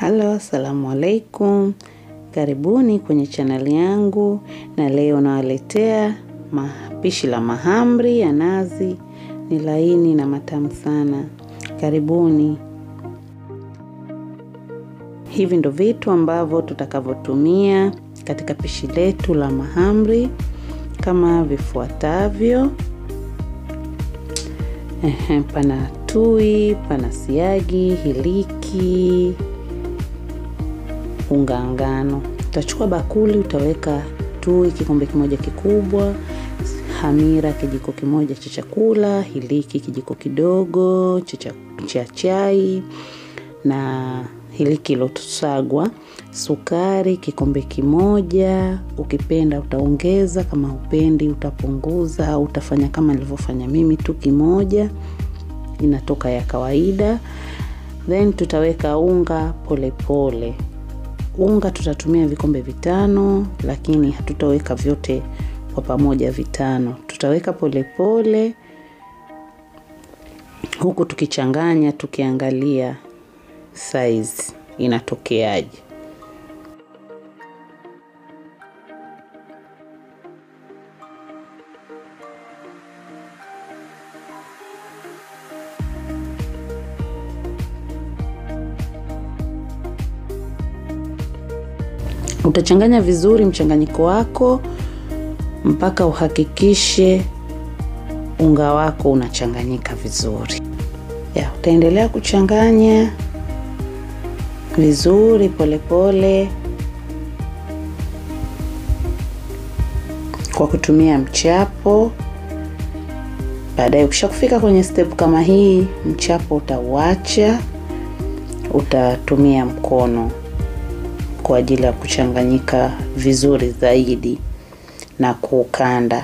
Halo, assalamu alaikum. Karibuni kwenye chaneli yangu, na leo nawaletea mapishi la mahamri ya nazi. Ni laini na matamu sana. Karibuni. Hivi ndo vitu ambavyo tutakavyotumia katika pishi letu la mahamri kama vifuatavyo. Ehe, pana tui, pana siagi, hiliki, unga ngano. Utachukua bakuli, utaweka tui kikombe kimoja kikubwa, hamira kijiko kimoja cha chakula, hiliki kijiko kidogo cha chai na hiliki iliyosagwa, sukari kikombe kimoja. Ukipenda utaongeza, kama upendi utapunguza, au utafanya kama nilivyofanya mimi tu kimoja, inatoka ya kawaida. Then tutaweka unga polepole pole. Unga tutatumia vikombe vitano, lakini hatutaweka vyote kwa pamoja vitano, tutaweka polepole pole, huku tukichanganya tukiangalia size inatokeaje. Utachanganya vizuri mchanganyiko wako mpaka uhakikishe unga wako unachanganyika vizuri. Ya, utaendelea kuchanganya vizuri polepole pole, kwa kutumia mchapo. Baadaye ukishakufika kwenye step kama hii, mchapo utauacha, utatumia mkono kwa ajili ya kuchanganyika vizuri zaidi na kuukanda.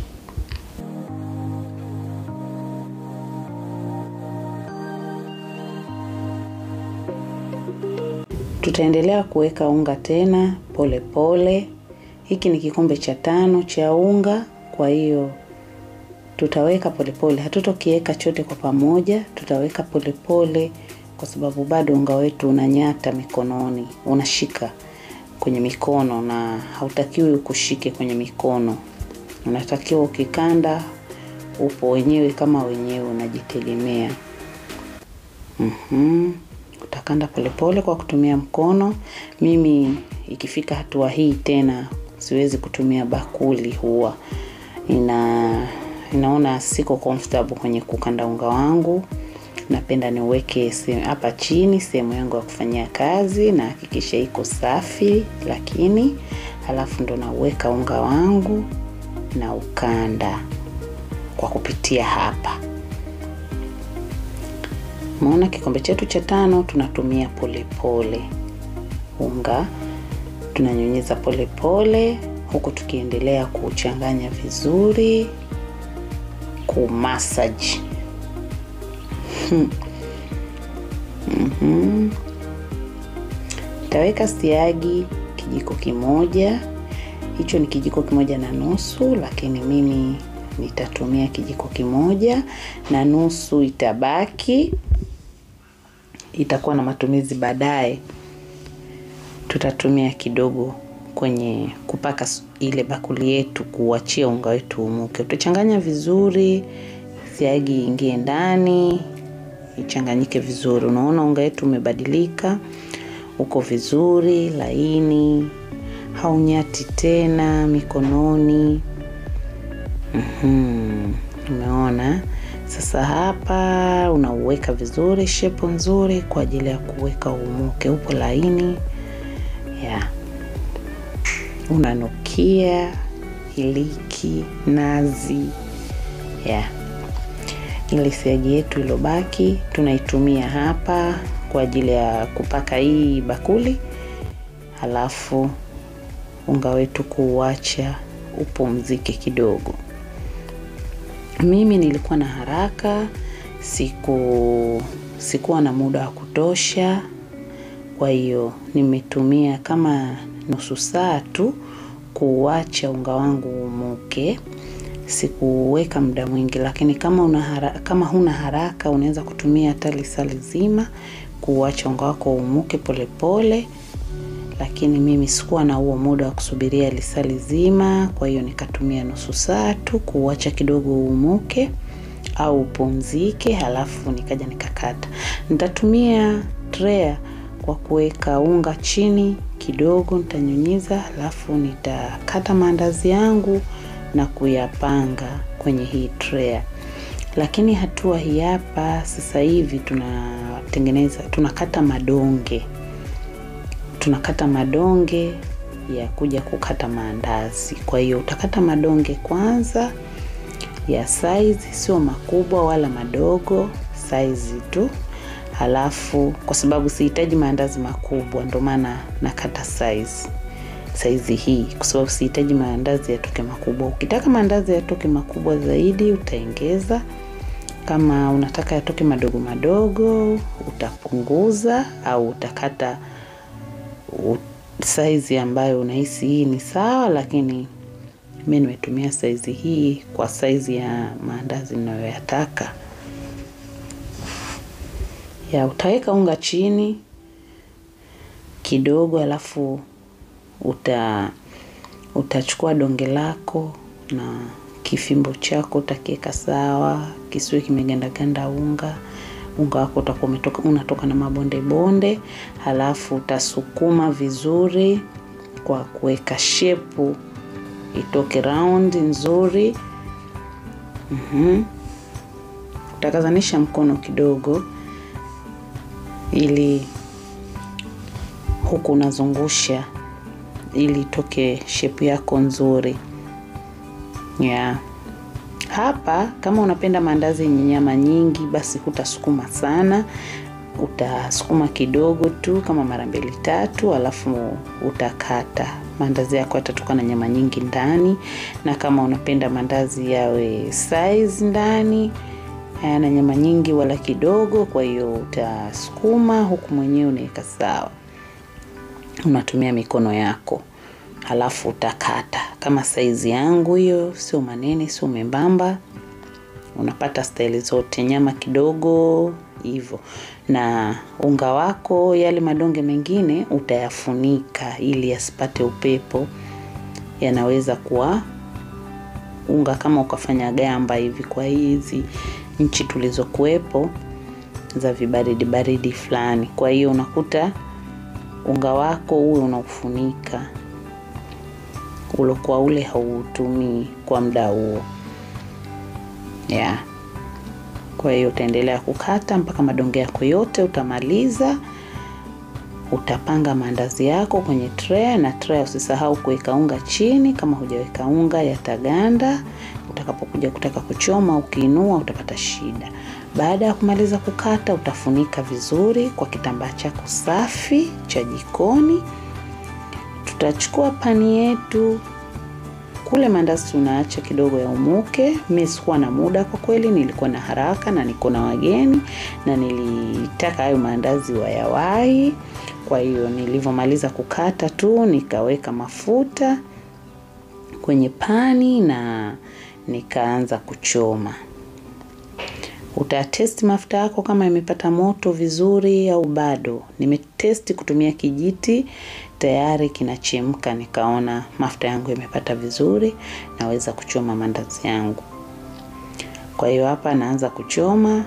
Tutaendelea kuweka unga tena polepole pole. Hiki ni kikombe cha tano cha unga, kwa hiyo tutaweka polepole, hatutokiweka chote kwa pamoja, tutaweka polepole pole, kwa sababu bado unga wetu unanyata mikononi, unashika kwenye mikono na hautakiwi ukushike kwenye mikono, unatakiwa ukikanda upo wenyewe kama wenyewe unajitegemea. mm-hmm. Utakanda polepole kwa kutumia mkono. Mimi ikifika hatua hii tena siwezi kutumia bakuli, huwa ina inaona siko comfortable kwenye kukanda unga wangu. Napenda niweke hapa chini sehemu yangu ya kufanyia kazi, na hakikisha iko safi, lakini halafu ndo nauweka unga wangu na ukanda kwa kupitia hapa. Umeona kikombe chetu cha tano tunatumia polepole pole. Unga tunanyunyiza polepole huku tukiendelea kuchanganya vizuri, kumasaji mm-hmm. Taweka siagi kijiko kimoja, hicho ni kijiko kimoja na nusu, lakini mimi nitatumia kijiko kimoja na nusu, itabaki itakuwa na matumizi baadaye. Tutatumia kidogo kwenye kupaka ile bakuli yetu, kuachia unga wetu umuke. Utachanganya vizuri, siagi ingie ndani, ichanganyike vizuri. Unaona unga wetu umebadilika, uko vizuri, laini, haunyati tena mikononi. mm-hmm. Umeona? Sasa hapa unauweka vizuri, shepo nzuri kwa ajili ya kuweka umuke, upo laini ya unanukia hiliki nazi ya ile siagi yetu ilobaki tunaitumia hapa kwa ajili ya kupaka hii bakuli, halafu unga wetu kuuacha upumzike kidogo. Mimi nilikuwa na haraka, siku sikuwa na muda wa kutosha, kwa hiyo nimetumia kama nusu saa tu kuuacha unga wangu umuke. sikuweka muda mwingi, lakini kama una hara, kama huna haraka unaweza kutumia hata lisaa lizima kuacha unga wako uumuke polepole, lakini mimi sikuwa na huo muda wa kusubiria lisali zima. Kwa hiyo nikatumia nusu saa tu kuacha kidogo uumuke au upumzike, halafu nikaja nikakata. Nitatumia tray kwa kuweka unga chini kidogo, nitanyunyiza, halafu nitakata maandazi yangu na kuyapanga kwenye hii tray. Lakini hatua hii hapa sasa hivi tunatengeneza, tunakata madonge, tunakata madonge ya kuja kukata maandazi. Kwa hiyo utakata madonge kwanza ya size, sio makubwa wala madogo, size tu. Halafu kwa sababu sihitaji maandazi makubwa, ndio maana nakata size saizi hii, kwa sababu sihitaji maandazi yatoke makubwa. Ukitaka maandazi yatoke makubwa zaidi utaongeza, kama unataka yatoke madogo madogo utapunguza, au utakata saizi ambayo unahisi hii ni sawa, lakini mimi nimetumia saizi hii kwa saizi ya maandazi ninayoyataka. Ya utaweka unga chini kidogo, alafu uta utachukua donge lako na kifimbo chako utakiweka sawa, kisiwe kimegandaganda unga. Unga wako utakuwa umetoka unatoka na mabonde bonde, halafu utasukuma vizuri kwa kuweka shepu itoke round nzuri. Mhm. Utakazanisha mkono kidogo ili huku unazungusha ili itoke shepu yako nzuri. Yeah. Hapa kama unapenda maandazi yenye nyama nyingi, basi hutasukuma sana, utasukuma kidogo tu kama mara mbili tatu, alafu utakata. Maandazi yako yatatoka na nyama nyingi ndani, na kama unapenda maandazi yawe size ndani hayana nyama nyingi wala kidogo, kwa hiyo utasukuma huku mwenyewe unaweka sawa, unatumia mikono yako halafu utakata kama saizi yangu hiyo, sio manene sio membamba. Unapata staili zote, nyama kidogo hivyo. Na unga wako, yale madonge mengine utayafunika ili yasipate upepo, yanaweza kuwa unga kama ukafanya gamba hivi. Kwa hizi nchi tulizokuwepo za vibaridi baridi fulani, kwa hiyo unakuta unga wako uwe unaufunika ulokuwa ule hautumii kwa muda huo yeah. Kwa hiyo utaendelea kukata mpaka madonge yako yote utamaliza. Utapanga maandazi yako kwenye tray, na tray usisahau kuweka unga chini. Kama hujaweka unga yataganda, utakapokuja kutaka kuchoma, ukiinua utapata shida. Baada ya kumaliza kukata, utafunika vizuri kwa kitambaa chako safi cha jikoni. Tutachukua pani yetu kule, maandazi tunaacha kidogo yaumuke. Mimi sikuwa na muda kwa kweli, nilikuwa na haraka na niko na wageni na nilitaka hayo maandazi wayawahi. Kwa hiyo nilivyomaliza kukata tu nikaweka mafuta kwenye pani na nikaanza kuchoma. Utatesti mafuta yako kama imepata moto vizuri au bado. Nimetesti kutumia kijiti tayari kinachemka, nikaona mafuta yangu yamepata vizuri, naweza kuchoma maandazi yangu. Kwa hiyo hapa naanza kuchoma.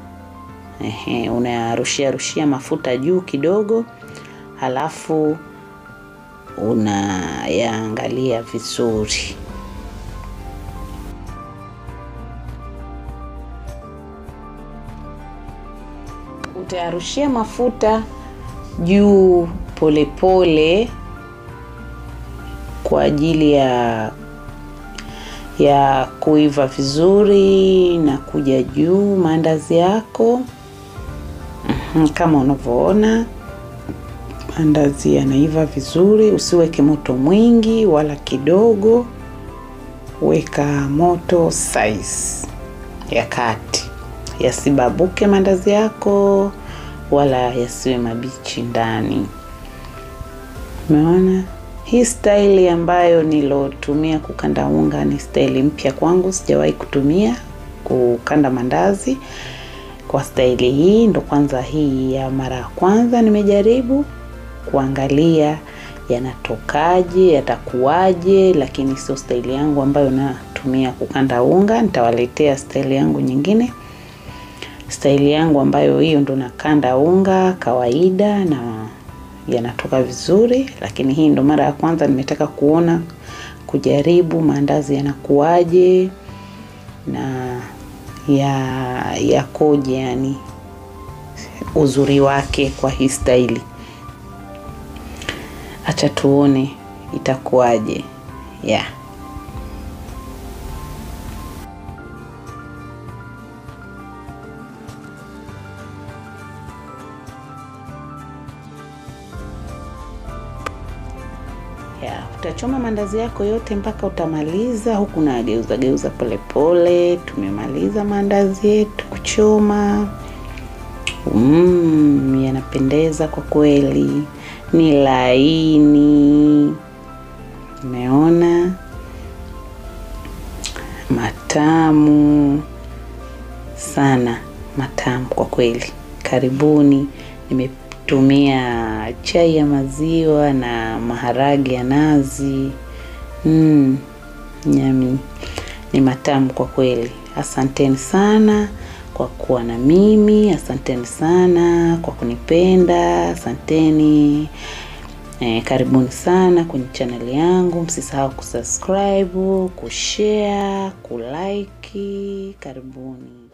Ehe, unarushia rushia mafuta juu kidogo, halafu unayaangalia vizuri. Utayarushia mafuta juu polepole kwa ajili ya ya kuiva vizuri na kuja juu maandazi yako. Kama unavyoona maandazi yanaiva vizuri. Usiweke moto mwingi wala kidogo, weka moto size ya kati, yasibabuke maandazi yako wala yasiwe mabichi ndani. Umeona hii staili ambayo nilotumia kukanda unga ni staili mpya kwangu, sijawahi kutumia kukanda mandazi. Kwa kwa staili hii. Ndo kwanza hii ya mara ya kwanza nimejaribu kuangalia yanatokaje, yatakuwaje, lakini sio staili yangu ambayo natumia kukanda unga. Nitawaletea staili yangu nyingine, staili yangu ambayo hiyo ndo nakanda unga kawaida na yanatoka vizuri, lakini hii ndo mara ya kwanza nimetaka kuona kujaribu maandazi yanakuwaje na ya yakoje, yani uzuri wake kwa hii staili. Acha tuone itakuwaje. Yeah. Ya, utachoma mandazi yako yote mpaka utamaliza, huku na geuza geuza polepole. Tumemaliza mandazi yetu kuchoma. Mm, yanapendeza kwa kweli, ni laini, umeona, matamu sana, matamu kwa kweli. Karibuni. Nimetumia chai ya maziwa na maharage ya nazi. Mm, nyami, ni matamu kwa kweli. Asanteni sana kwa kuwa na mimi, asanteni sana kwa kunipenda, asanteni. Eh, karibuni sana kwenye chaneli yangu. Msisahau kusubscribe, kushare, kulike. Karibuni.